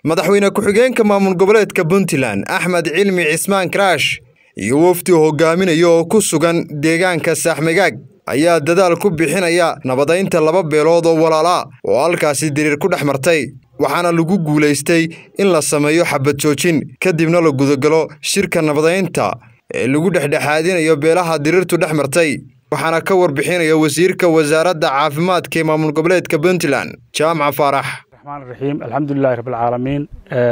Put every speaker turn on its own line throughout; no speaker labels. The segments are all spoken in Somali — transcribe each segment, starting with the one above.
madaxweyne ku-xigeenka maamul goboleedka puntland axmed cilmi cismaan karaash iyo wafdi hogaaminaya oo ku sugan deegaanka saaxmigaag ayaa dadaal ku bixinaya nabadaynta laba beelood oo walaalaa oo halkaasi diriir ku dhex martay waxaana lagu guulaystay in la sameeyo xabad joojin kadibna la gudagalo shirka nabadaynta ee lagu dhexdhexaadinayo beelaha diriirtu dhex martay waxaana ka warbixinaya wasiirka wasaaradda caafimaadka ee maamul goboleedka puntland jaamac faarax
raxiim alxamdulilahi rabbilcaalamiin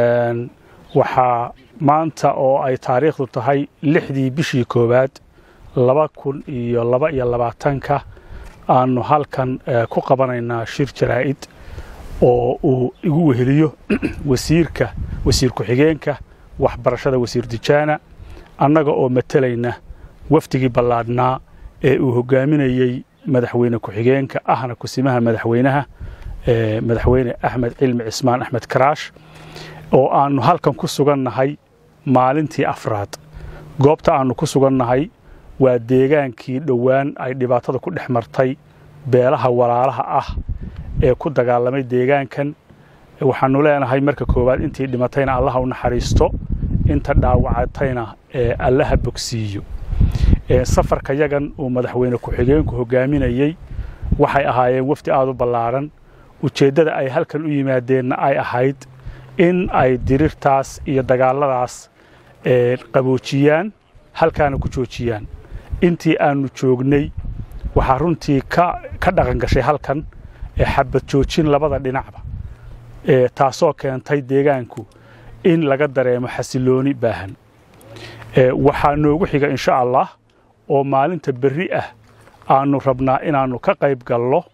waxaa maanta oo ay taariikhdu tahay lixdii bishii koowaad laba kun iyo laba iyo labaatanka aanu halkan ku qabanaynaa shir jaraa'id oo uu igu weheliyo wasiirka wasiir ku-xigeenka waxbarashada wasiir dijaana annaga oo matalayna wafdigii ballaadhnaa ee uu hogaaminayey madaxweyne ku-xigeenka ahna kusimaha madaxweynaha madaxweyne axmed cilmi cismaan axmed karaash oo aannu halkan ku sugannahay maalintii afraad goobta aannu ku sugannahay waa deegaankii dhowaan ay dhibaatada ku dhex martay beelaha walaalaha ah ee ku dagaalamay deegaankan waxaannu leenahay marka koowaad intii dhimatayna allaha u naxariisto inta dhaawacatayna ee allaha bogsiiyo safarka yagan uu madaxweyne ku-xigeenku hogaaminayey waxay ahaayeen wafdi aad u ballaadhan ujeeddada ay halkan u yimaadeenna ay ahayd in ay dirirtaas iyo dagaalladaas qaboojiyaan halkaana ku joojiyaan intii aannu joognay waxaa runtii ka dhaqan gashay halkan xabad joojin labada dhinacba taasoo keentay deegaanku in laga dareemo xasilooni baahan waxaa noogu xiga insha allah oo maalinta berri ah aannu rabnaa inaannu ka qayb gallo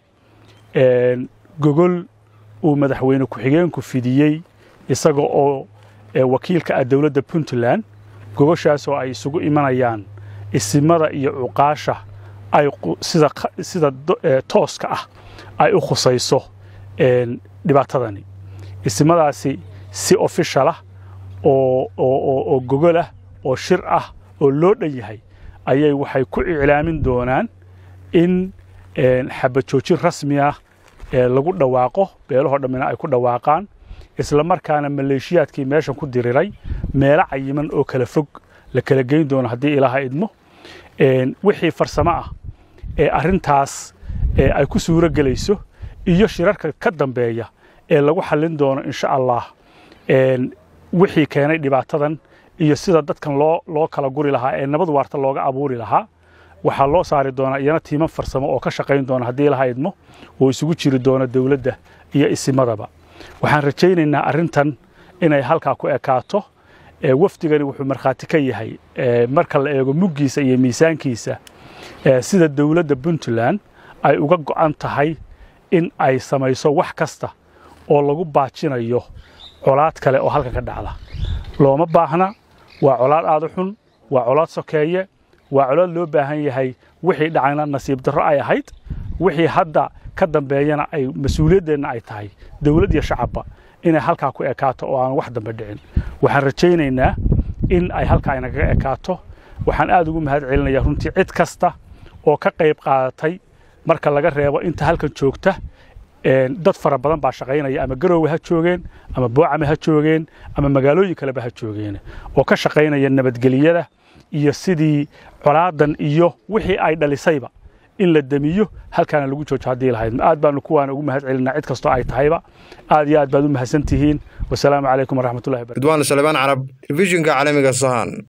gogol uu madaxweyne ku-xigeenku fidiyey isaga oo wakiilka ah dowladda puntland gogoshaasoo ay isugu imanayaan isimada iyo cuqaasha ay sida tooska ah ay u khusayso dhibaatadani isimadaasi si ofishalah oo gogolah oo shir ah oo loo dhan yahay ayay waxay ku iclaamin doonaan in xabad joojin rasmi ah lagu dhawaaqo beelahoo dhammina ay ku dhawaaqaan isla markaana maleeshiyaadkii meeshan ku diriray meelo cayiman oo kala fog la kala geyn doono haddii ilaaha idmo wixii farsamo ah ee arrintaas ay ku suuro gelayso iyo shirarka ka dambeeya ee lagu xallin doono insha allah wixii keenay dhibaatadan iyo sida dadkan loo loo kala guri lahaa ee nabad waarta looga abuuri lahaa waxaa loo saari doonaa iyana tiiman farsamo oo ka shaqayn doona haddii ilaha idmo oo isugu jiri doono dowladda iyo isimadaba waxaan rajaynaynaa arrintan inay halkaa ku ekaato wafdigani wuxuu markhaati ka yahay marka la eego muggiisa iyo miisaankiisa sida dowladda puntland ay uga go'an tahay in ay samayso wax kasta oo lagu baajinayo colaad kale oo halkan ka dhacda looma baahna waa colaad aad u xun waa colaad sokeeye waa colaad loo baahan yahay wixii dhacayna nasiib darro ay ahayd wixii hadda ka dambeeyana ay mas-uuliyaddeenna ay tahay dowlad iyo shacabba inay halkaa ku ekaato oo aan wax dambe dhicin waxaan rajaynaynaa in ay halkaa inagaga ekaato waxaan aad ugu mahad celinayaa runtii cid kasta oo ka qayb qaadatay marka laga reebo inta halkan joogta dad fara badan baa shaqaynaya ama garoowe ha joogeen ama boocame ha joogeen ama magaalooyin kaleba ha joogeen oo ka shaqaynaya nabadgeliyada iyo sidii colaadan iyo wixii ay dhalisayba in la demiyo halkaana lagu joojo haddii lahayd aad baanu kuwaana ugu mahad celinaa cid kastoo ay tahayba aad iyo aad baad u mahadsan tihiin wasalaamu calaykum waraxmatullahi
ridwaan salebaan carab telefishinka caalamiga sahan